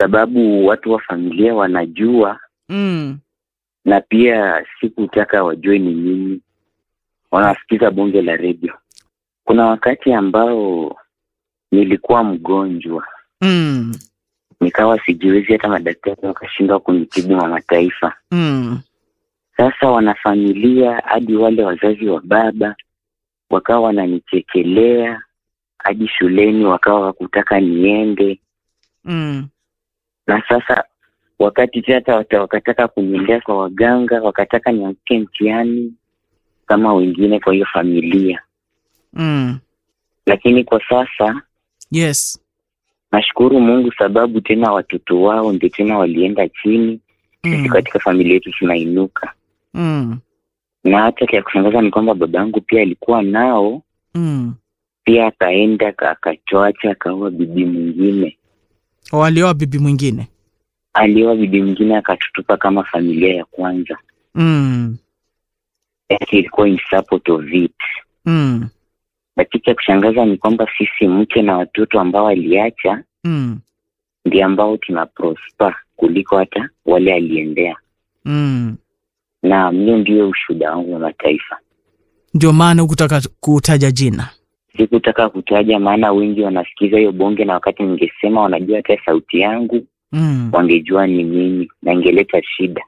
sababu watu wa familia wanajua mm. na pia sikutaka wajue ni nini wanasikiza bonge la redio kuna wakati ambao nilikuwa mgonjwa Mm. nikawa sijiwezi hata madaktari wakashindwa kunitibu mama taifa Mm. sasa wanafamilia hadi wale wazazi wa baba wakawa wananichekelea hadi shuleni wakawa wakutaka niende Mm. na sasa wakati hata wata- wakataka kuniendea kwa waganga wakataka nianguke mtihani kama wengine kwa hiyo familia Mm. lakini kwa sasa Yes. nashukuru mungu sababu tena watoto wao ndio tena walienda chini sisi Mm. katika familia yetu tunainuka Mm. na hata kia kushangaza ni kwamba baba yangu pia alikuwa nao Mm. pia akaenda aka- akachoacha akaoa bibi mwingine walioa bibi mwingine alioa bibi mwingine akatutupa kama familia ya kwanza mm. yake ilikuwa in support of it Mm. lakini cha kushangaza ni kwamba sisi mke na watoto ambao aliacha Mm. ndio ambao tuna prosper kuliko hata wale aliendea Mm. na hiyo ndio ushuhuda wangu wa mataifa ndio maana hukutaka kutaja jina sikutaka kutaja maana wengi wanasikiza hiyo bonge na wakati ningesema wanajua hata sauti yangu mm. wangejua ni mimi na ingeleta shida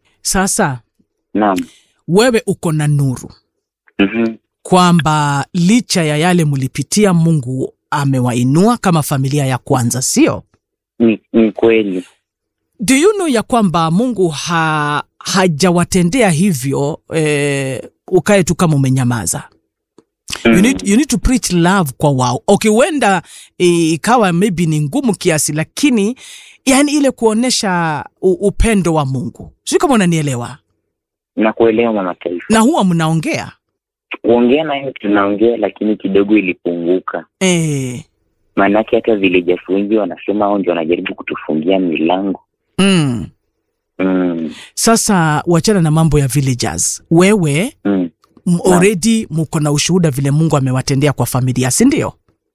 sasa naam wewe uko na nuru mm-hmm. kwamba licha ya yale mlipitia mungu amewainua kama familia ya kwanza sio ni, ni kweli do you know ya kwamba mungu ha, hajawatendea hivyo eh, ukae tu kama umenyamaza you need, you need to preach love kwa wao okay huenda eh, ikawa maybe ni ngumu kiasi lakini yani ile kuonyesha u- upendo wa mungu sijui kama unanielewa na kuelewa mama taifa na huwa mnaongea kuongea nayo tunaongea lakini kidogo ilipunguka eh, maanake hata vilejas wengi wanasema hao ndio wanajaribu kutufungia milango mm. mm, sasa wachana na mambo ya villagers wewe mm. m- already mko na ushuhuda vile mungu amewatendea kwa familia si ndio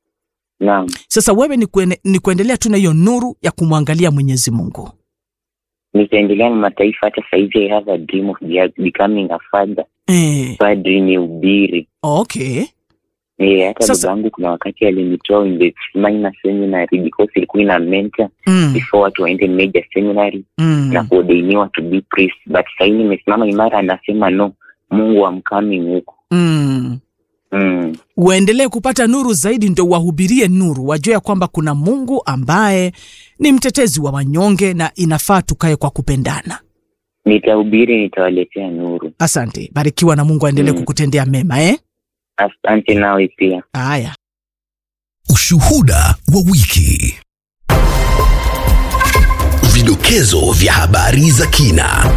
naam sasa wewe ni, kuene, ni kuendelea tu na hiyo nuru ya kumwangalia mwenyezi mungu nitaendelea na mataifa hata saizi i have a dream of be- becoming a father eh, padri ni ubiri okay Eh, hata Sasa- baba yangu kuna wakati alinitoa in the minor seminary because ilikuwa ina mentor mm, before watu waende major seminary mm, na kuodeiniwa to be priest but sahii nimesimama imara anasema no mungu amkami huku mm. mm. uendelee kupata nuru zaidi ndo wahubirie nuru wajue ya kwamba kuna mungu ambaye ni mtetezi wa wanyonge na inafaa tukae kwa kupendana nitahubiri nitawaletea nuru asante barikiwa na mungu aendelee Mm. kukutendea mema eh? asante nawe pia haya Ushuhuda wa wiki. Vidokezo vya habari za kina.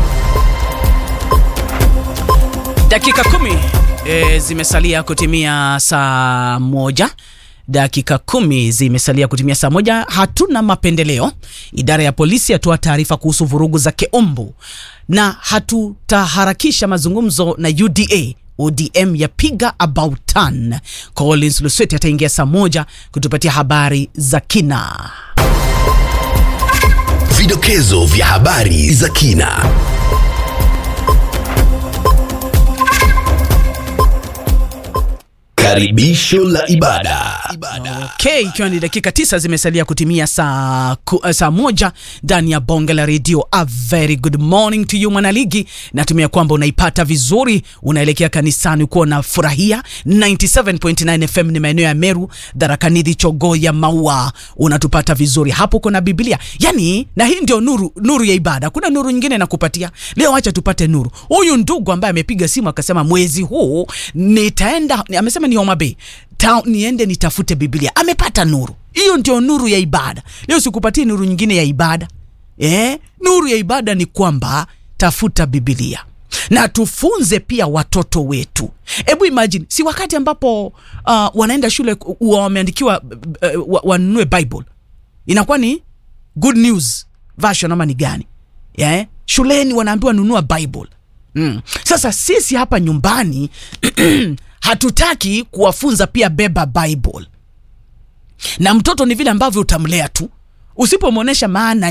dakika kumi e, zimesalia kutimia saa moja dakika kumi zimesalia kutimia saa moja hatuna mapendeleo idara ya polisi yatoa taarifa kuhusu vurugu za keumbu na hatutaharakisha mazungumzo na uda odm yapiga about turn collins lusweti ataingia saa moja kutupatia habari za kina Vidokezo vya habari za kina. Karibisho la ibada. okay ikiwa ni dakika tisa zimesalia kutimia saa, ku, uh, saa moja ndani ya bonge la redio a very good morning to you mwanaligi natumia kwamba unaipata vizuri unaelekea kanisani ukuwa unafurahia 97.9 fm ni maeneo ya meru dharakanidhi chogoya maua unatupata vizuri hapo kuna biblia yani na hii ndio nuru nuru ya ibada kuna nuru nyingine nakupatia leo acha tupate nuru huyu ndugu ambaye amepiga simu akasema mwezi huu nitaenda amesema ni Homa Bay Ta, niende nitafute biblia amepata nuru hiyo ndio nuru ya ibada leo sikupatie nuru nyingine ya ibada eh? nuru ya ibada ni kwamba tafuta biblia na tufunze pia watoto wetu hebu imagine si wakati ambapo uh, wanaenda shule uh, wameandikiwa uh, uh, wanunue bible inakuwa ni good news version ama ni gani yeah? shuleni wanaambiwa nunua bible mm. sasa sisi hapa nyumbani hatutaki kuwafunza pia beba bible na mtoto ni vile ambavyo utamlea tu usipomwonyesha maana